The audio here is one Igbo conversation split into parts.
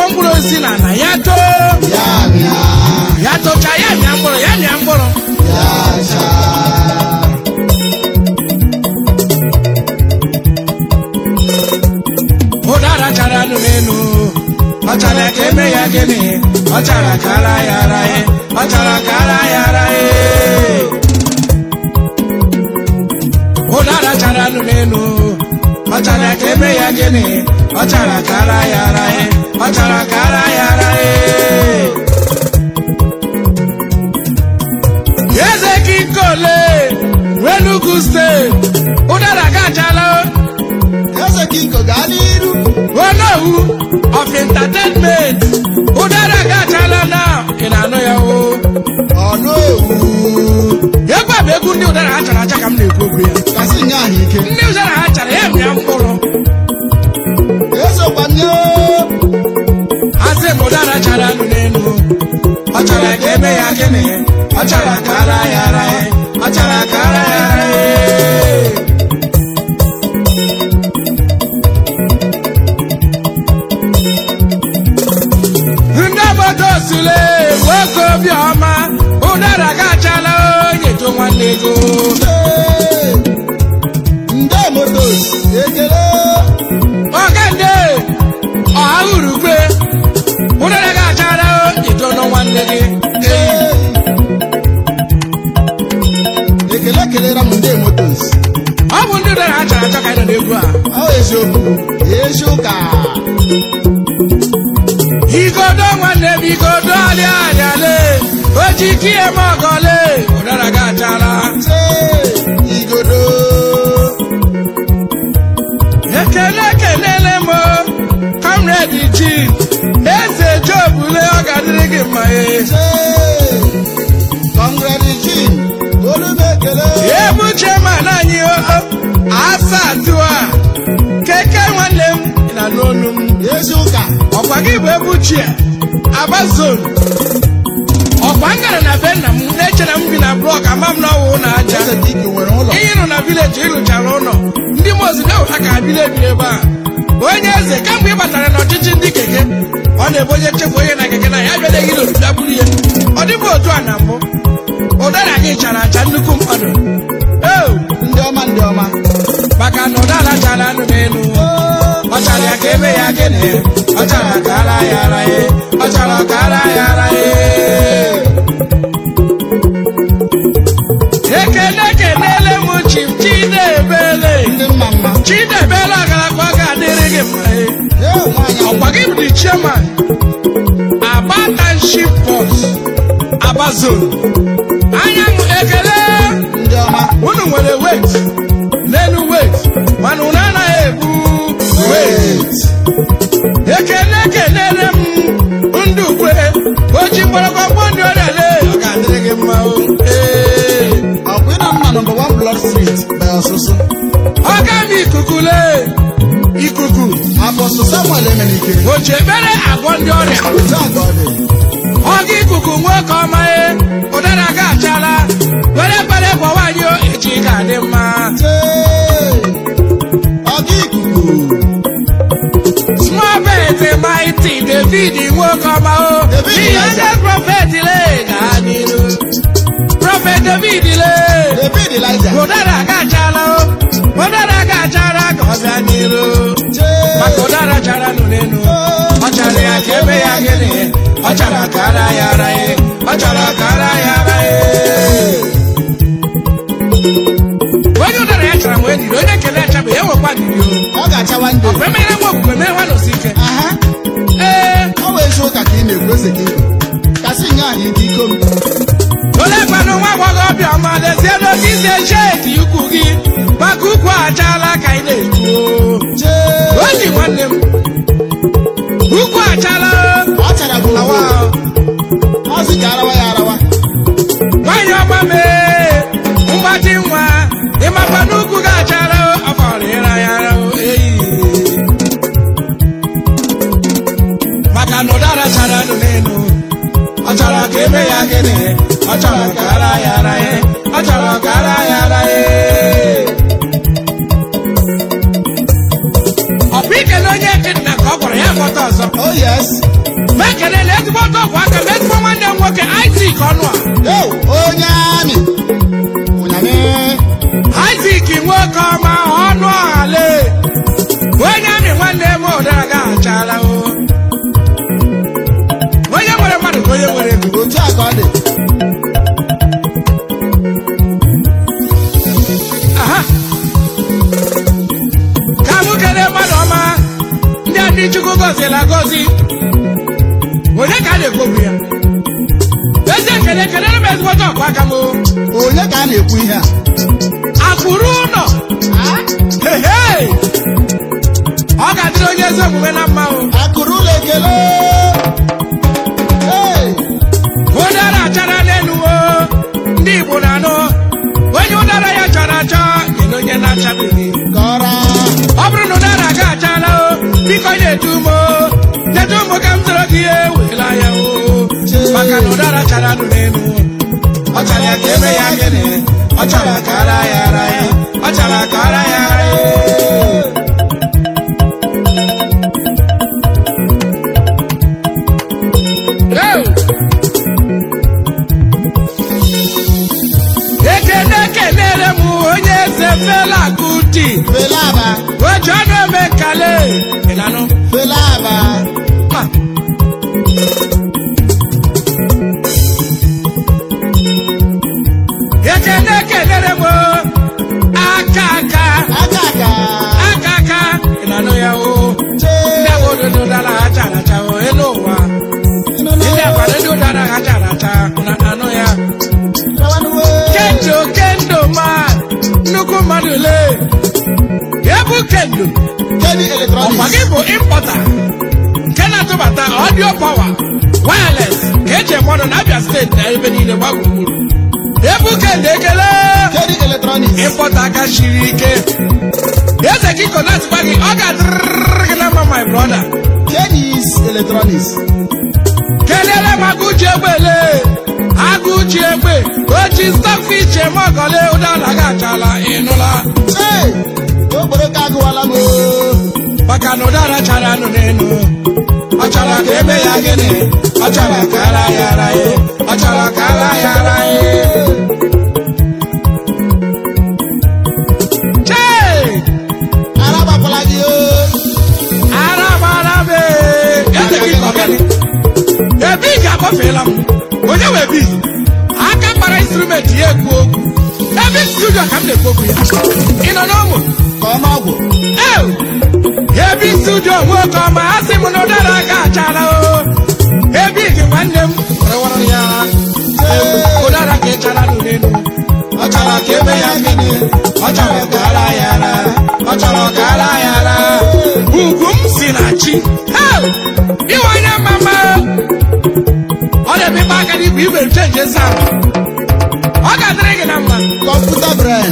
kụọ mkpụrụ osisi na ala ya too ya mịa ya tochaa ya mịa mkpụrụ ya mịa mkpụrụ ya chaa ụdara chara anụ n'elu ọ chara ka eme ya gịnị ọ chara ka ara ya ara ya ọ chara ka ara ya ara ya ụdara chara anụ n'elu ọ chara ka eme ya gịnị ọ chara ka ara ya ara ya ọ chara ka ara ya ara ya eze kinkole wenugu steeti ụdara ga achala eze kinko gaa n'iru onowu of entertainment ụdara ga achala na ị na-anụ ya o ọnụ ewu egwu a bụ egwu ndị ụdara ha chara acha ka m na-ekwu okwu ya kasị nye ahụ ike ndị ụdara ha chara ya mịa mkpụrụ eze kwanye asị m ụdara chara nụ n'elu ọ chara ka eme ya gịnị ọ chara ka ara ya ara ya ọ chara ka ara ya ara ya ndị obodo sule nwoke obiọma ụdara ga achala onye to nwanne ego nde motos ekele ọgande ọha urugwe ụdara ga achala ito nọ nwanne gị ekele kelere m nde motos ọ bụ ndị ụdara ha chara achọ ka anyị nọ n'egwu a ọ eziokwu ezi ụka igodo nwanne m igodo alị alịale ojikie m ọgọle ụdara ga achala se igodo ekele kelele m comrade ji eze jobule ọ ga-adịrị gị mma e se congratulation olu m ekele ebu chairman anyị o asa atụa keke nwanne m ị na n'olu m ezi ụka ọkwa gị bụ ebu chia aba zone ọkwa m gara na be nna m na-eche na m bi na blọk ama m na ọwụ na aja eze dike nwere ụlọ ihe nọ na vileji ịrụchara ụlọ ndị mozi na-eweta ka bile bi ebe a onye eze kamgbe ị batara n'ọchịchị ndị keke ọ na-ebe onye nchekwa onye na keke na ya abịaghị n'obibi buru ihe ọ dịbụ otu a na mbụ ụdara gị chara acha nnukwu mmadụ eo ndị ọma ndị ọma maka na ụdara chara anụ n'elu ọ chara ya ka eme ya gịnị ọ chara ka ara ya ara ya ọ chara ka ara ya ara ya ekele kelele m chif chinebele ndị mma mma chinebele ọgaragba ga-adịrị gị mma e. ee nwaanyị ọkwa gị bụ the chairman aba township boss aba zone anyanwụ ekele ndị ọma unu nwere wet n'elu wet mana unu anaghị ebu wet ekele kelele m ndị ukwe oji mgbọrọgbọ ndị ọrịa lee ọ ga-adịrị gị mma o ee ọkwa ịna mma nọmba 1 blood street by ọsụsụ ọga m ikuku lee ikuku apọstụ samuel emenike o ji ebere agwọ ndị ọrịa zaka ọ dị ọga ikuku nwoke ọma e ụdara ga achala were ekpere gwawa anyị o, echi ga-adị mma Tee! ọga ikuku small bet mighty david nwoke ọma o David ihe Eze. ndị prọfet le gaa n'iru prọfet david le david eliza ụdara ga achala o ụdara ga achala ka ọ bịa n'iru Tee! maka ụdara chara nụ n'elu ọ chara ya ka eme ya gịnị ọ chara ka ara ya ara ya ọ chara ka ara ya ara ya onye ụdara ya chara wee diri onye kele acha bụ ya nwekwa diri o ọ ga-achawa ndị ọ bụ emere nwa okwukwe mere nwa nọsi ike aha ee ọ bụ ezi ụka ka ị na-ekwu eze gị kasị nye anyị ike iko m ole kwanụ nwa agbọghọbịa ọma lezie n'oge isi eche eti ukwu gị maka ukwu achala ka ị na-ekwu o. Tee! o ji nwanne m ukwu achala ọ chara bụ awa ọ sị ka arawa ya arawa nwanyị ọma mee mgbaji nwa ịmakwa n'ukwu gị achara ọfọrọ ịra ya ara o, eyi maka na ụdara chara nụ n'elu ọ chọrọ ka eme ya gịnị ọ chọrọ ka ara ya ara ya ọ chọrọ ka ara ya ara ya ọ bụ ikele onye dị na ka ọ gwara ya gbọta ọzọ Oh yes. ma ekelele ezigbo ọgwụ aka ma ezigbo nwanne m nwoke Isaac ọnụ a Yo, onye amị. Ụnyamị. Isaac nwoke ọma ọnụ ọhale onye amị nwanne m ụdara ga achala o onye nwere mmadụ ka onye nwere ego Otu a ka ọ dị. aha ka mụ kelee mmadụ ọma ndị a ndị Chukwu gọziela agọzi onye ka a na-ekwobu ya ezi ekele kelere m ezigbote ọkwa aka m o. Onye ka a na-ekwu ihe a? akwụrụ ụlọ Hehe! ọ ga-adịrị onye ezi omume na mma o Akụrụ ụlọ ekele. Hey! ụdara achara n'elu o ndị Igbo na-anụ onye ụdara ya chara achọ nyere onye na-achabeghị Kọrọ. ọ bụrụ na ụdara ga achala o biko na-etu m o netu m ka m tụrụ gị ihe wela ya o maka na ụdara chara nụ n'elu ọ chara ya ka eme ya gịnị ọ chara ka ara ya ara ya ọ chara ka ara ya ara ya Hey! ekene kelere m onye eze fela kuti Felaba. oji ọnụ eme kale ịlanụ Felaba. Ma. ekene kelere m aka aka Aka aka. aka aka ịlanụ ya o ndị Chee. agwa ododo dara ha chara acha o elu ụwa ndị agwa ndị ụdara ha chara acha na anụ ya Rawanuwe. kendo kendo ma nnukwu mmadụ le ebu kendo Kedi ọkwa Electronics. gị bụ impọta nke na-atụbata ọdio pawa wireless ka eji eme ọnụ na Abia steeti na ebe niile gba gburugburu ebu kendo ekele Kedi Electronics. impọta aka siri ike eze gị konatịkwa gị ọ ga-adịrịrị gị na mma my brother Kedis Electronics. kelele m agụji egbe le agụji egbe oji stockfish eme ọgọle ụdala ga achala ịnụla Hey! Okporo ka agụwala m oo. maka na ụdara chara anụ n'elu ọ chọrọ ka eme ya gịnị ọ chọrọ ka ara ya ara ya ọ chọrọ ka ara ya ara ya chee Arabakwala gị oo. ara gbara be eze gị ka ọ gịnị ebe ị ga-agbafeela m onye wee bi aka kpara instrumenti ya ekwu okwu ebe studio ka m na-ekwu okwu ya ị nọ n'ụmụ Ka ọ n'ọgwụ. Ew! ebi studio nwoke ọma a sị m na ụdara ga achala o ebi gị nwanne m rewara ya Ew, ụdara ka ị chara nụ n'elu ọ chọrọ ka eme ya gịnị ọ chọrọ ka ara ya ara ọ chọrọ ka ara ya ara ugwu m si na chi Ew! iwe onye mama ọ na-emepe aka n'igwe igwe chenji esa ọ ga-adịrị gị na mma Kọmputa brain.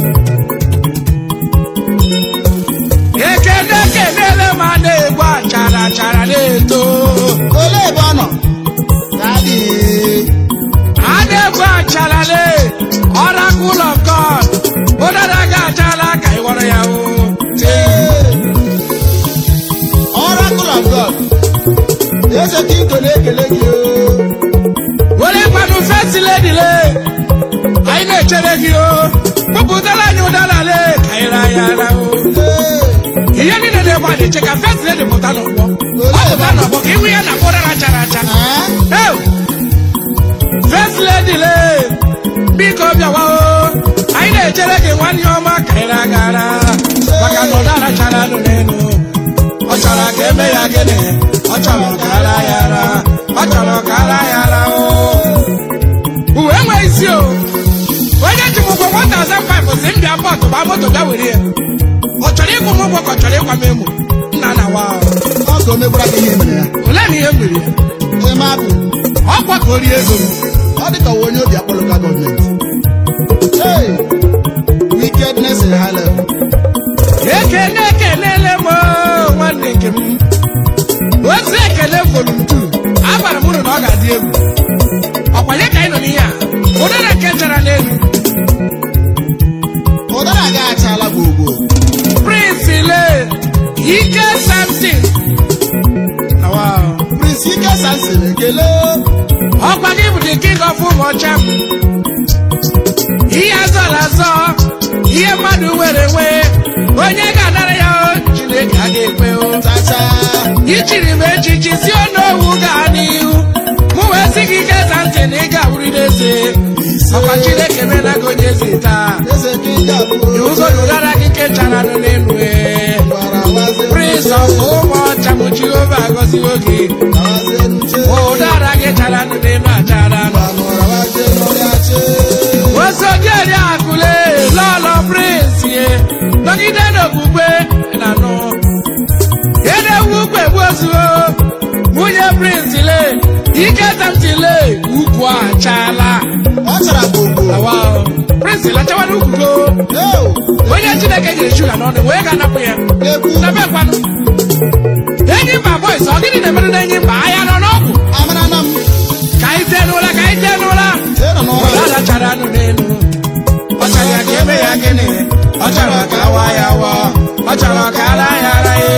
ekele kelele ma na-egbu achara achara na-eto Olee ebe ọ nọ? Daddy. a na-egbu achara le ọrakụl of god ụdara ga achala ka ị gwọrọ ya o Hey! Oracle of God. Eze Kinto na-ekele gị oo. were kwanụ fesi ledi le anyị na-echere gị o kpụpụtara anyị ụdara le ka anyị ra ya ara o Hey! ihe niile na-egbu a na-eche ka fesi ledi pụta n'ụgbọ ọ pụta n'ọgbọ ka ihu ya na ụdara chara acha Ah? Ew! First lady le biko bịawa o anyị na-echere gị nwanne ọma ka ị na-agara maka na ụdara chara anụ n'elu ọ chọrọ ka eme ya gịnị ọ chọrọ ka ara ya ara ọ chọrọ ka ara ya ara o uwe enweghị isi o onye ji m ụgwọ 1005 si m bịa pọtụ gba moto bịa were ya ọ chọrọ ịkwụ m ụgwọ ka ọ chọrọ ịkwa m emo nna na wa Ọ ka o megbura gị ihe mere ya. ole na ihe m mere ya Eme abụ. ọkwa ka o rie ego m Ọ dị ka onye obi akpọ local gọọmenti. Hey! Wickedness in high level. ekele ekelele m oo, nwanne nke m otu ekele volum 2 agbara m unu na ọ ga-adị egwu ọkwanye ka anyị nọ n'ihe a ụdara nke chara n'elu Ụdara gị achala gbogbo. prince le ike samson ọcha m ihe azọrọ azọ ihe mmadụ nwere nwe onye ga-anara ya o, chineke a ga-ekwe o chacha ichiri m echichi si onowu gaa n'ihu mụ wee sị gị geza ntị na ị ga-awụrịrị eze ọkwa chineke mena gị onye eze taa eze ka ị ga-abụ iwugodu ụdara gị nke chara nụ n'elu ee gwara waze prince of ụmụ ọcha m jehova agọziwo gị waze nuche ụdara gị chara nụ n'elu achara nụ gbanụra waze n'ọrịa che osodieri akụle lọlọ prince ye nọgide n'okpukpe na nụ edewu ukwe gbuozuo nwunye prince le ike tamtile ukwu achala ọ chara gbogbo awa prince lachawana ukwugo eo onye chineke nyere shuga n'ọnụ wee ga-anapụ ya egwu na bekwanụ enyi mba boys ọ gịnị na-emere na enyi mba ahịa nọ n'ọgwụ amara na m ka anyị jee n'ụla ka anyị jee n'ụla ị nọ n'ọrụ ụdara chara nụ n'elu ọ chọrọ ya ka eme ya gịnị ọ chọrọ ka awa ya wọ ọ chọrọ ka ara ya ara ya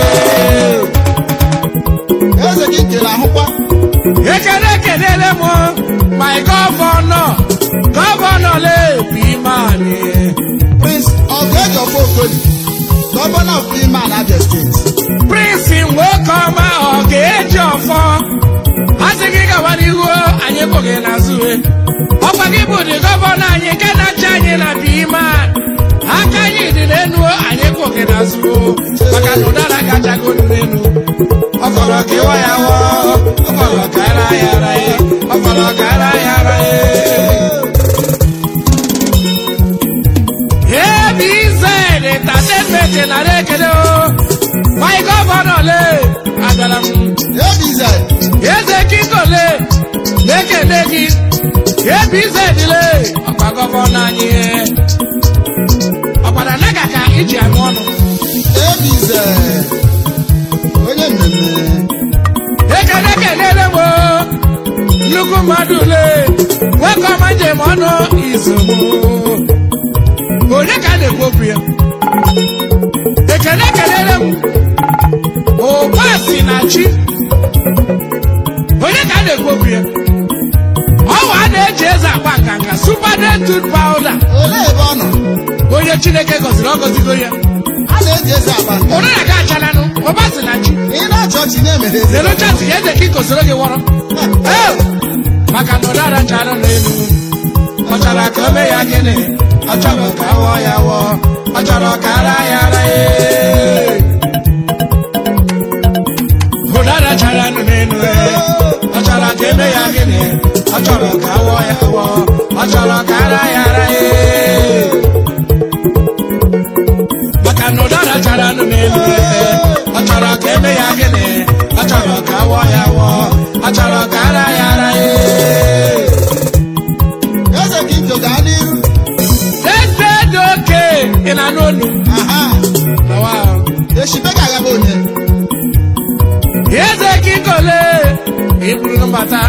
eze gị nkele ahụkwa ekele ekelele m my gọvanọ gọvanọ lebi imani prince ọgụejọfọ okoli gọvanọ of iman abia steeti prince nwoke ọma ọ ga-eji ọfọ a sị gị gawa n'ihu anyị bụghị n'azụ ọkwa gị bụ dị gọvanọ anyị nke na-achị anyị na biman aka anyị dị n'enu anyị bụghị n'azụ maka na ụdara gachagodu n'enu ọ fọrọ ka ịwa ya wọ ọ fọrọ ka ara ya ara ya ọ fọrọ ka ara ya ara ya ABZ entertainment nara ekele o my gọvanọ le agara m ebize eze kingole na-ekele gị ABZ le ọkwa gọvanọ anyị ọkpara naga ka iji anụ ọnụ ebize onye mmemme ekele kelele m o, nnukwu mmadụ le nwoke ọma njem ọnụ izugbo onye ka a na-ekwu okwu ya ekele kelele m ụba si na chi onye ka a na-ekwu okwu ya ọwa a na-eji eze agba nganga super dentud powder olee ebe ọ nọ onye chineke gọziri ọ gọzigo ya a na-eji eze agba nka ụdị na ga achalanụ ụba si na chi ị na-achọ ọchị na-emeghe eze lelochasị ya eze ka ikosoro gị wọrọ Ee, maka na ụdara chara n'elu ọ chọrọ ka o mee ya gịnị ọ chọrọ ka awọ ya wọ ọ chọrọ ka ara ya ara ya ụdara chara n'elu ọ chọrọ ka eme ya gịnị ọ chọrọ ka awọ ya wọ ọ chọrọ ka ara ya ara ya maka na ụdara chara n'elu ọ chọrọ ka eme ya gịnị ọ chọrọ ka awọ ya wọ ọ chọrọ ka ara ya ara ya eze gị njo gaa n'iru eze dị oke ị na n'onu aha eshibe ga-agaba onye eze kikole iburu mbata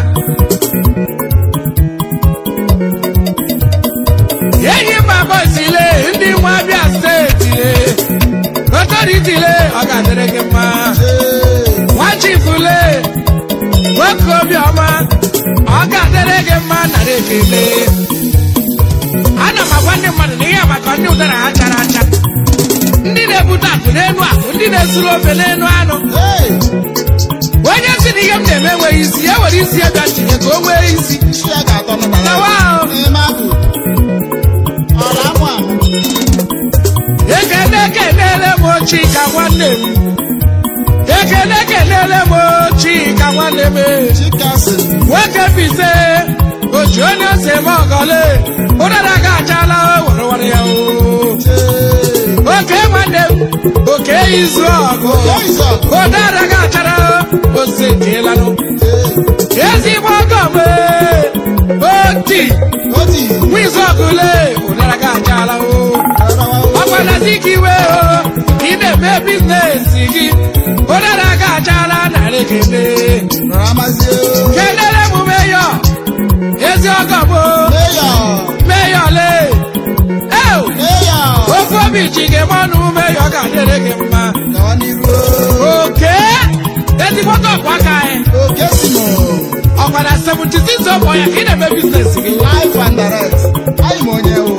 enyi mba bọsile ndị nwa abịa steeti le otoritile ọ ga-adịrị gị mma Ee, nwa chifule nwoke obiọma ọ ga-adịrị gị mma nara ekele ana m agwa ndị mmadụ na ihe maka ndị ụdara ha chara acha ndị na-ebute akụ n'elu akụ ndị na-esuru ofe n'elu anụ ee, onye si na ihe m na-eme enweghị isi ya were isi ya bịa tinye ka o nwee isi isi ya ga-atọ n'ụbara Tawa ahụ. n'ime akụ ọla amụ amụ ekele kelele m chika nwanne m ekele kelele m chika nwanne m chikasi nwoke bise oji onye ose m ọgọle ụdara ga achala were were ya o oke nwanne m oke izu ọgụ ụdara ga achara ose dielanụ ezigbo ọgọ m oti oti nwizu ọgụle ụdara ga achala o ọkwanazi gị iwe o ị na-eme bizinesi gị ụdara ga achala narị kele ramazie kelere m meyọ ezi ọgọ m meya meyọ le eo meya ofe obi ji gị mọnụ meyọ ga-adịrị gị mma gawa n'iru oke ezigbote ọkwa aka anyị oke si nụ ọkwa mana 76 ọbọ ya ka ị na-eme biznes gị life and direct anyị ma onye wụ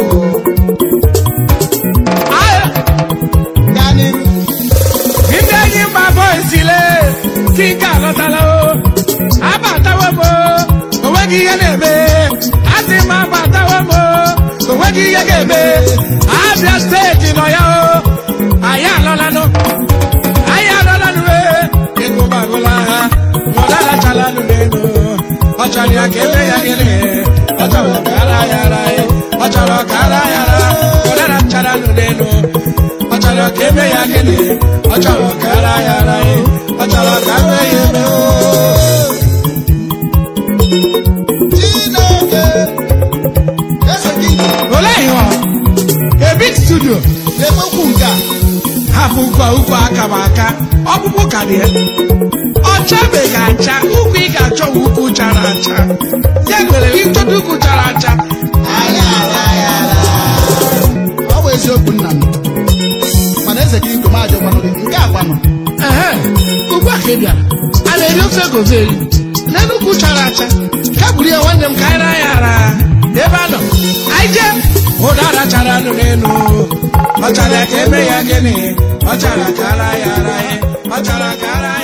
Ahụ, gaa n'iru ndị enyi mba bọisile kinka alọtala o abatawo m o onweghị ihe na-eme asị m abatawo m o onweghị ihe ga-eme abịa steeti nọ ya o anyị alọlanụ anyị alọlanụ e ego bagụla ha nọdalachalanụ n'elu ọ chọrọ ya ka eme ya gịnị ọ chọrọ ka ara ya ara ya ọ chọrọ ka ara ya ara nọdalachalanụ n'elu ọ chọrọ ka eme ya gịnị ọ chọrọ ka ara ya ara ya ọ chọrọ ka eme ya eme o chineke eze gị olee ihe ọ a big studio na-ekwekwu nke a hapụ ukwu ukwu aka m aka ọkpụkpụ ka dị ya ọ chabeghị acha ukwu ị ga-achọ bụ ukwu chara acha ya mere ịchọta ukwu chara acha aya ara ya ara ọ bụ eziokwu nna m mana eze gị nke m ajọkwanụ gị nke a kwanụ ehe ugbu a ka ị bịara a na-eri ofe gova eri n'elu ukwu chara acha ka buru ya nwanne m ka anyị raa ya ara ebe a nọ anyị jee ụdara chara nụ n'elu ọ chara ka eme ya gịnị ọ chara ka ara ya ara ya ọ chara ka ara ya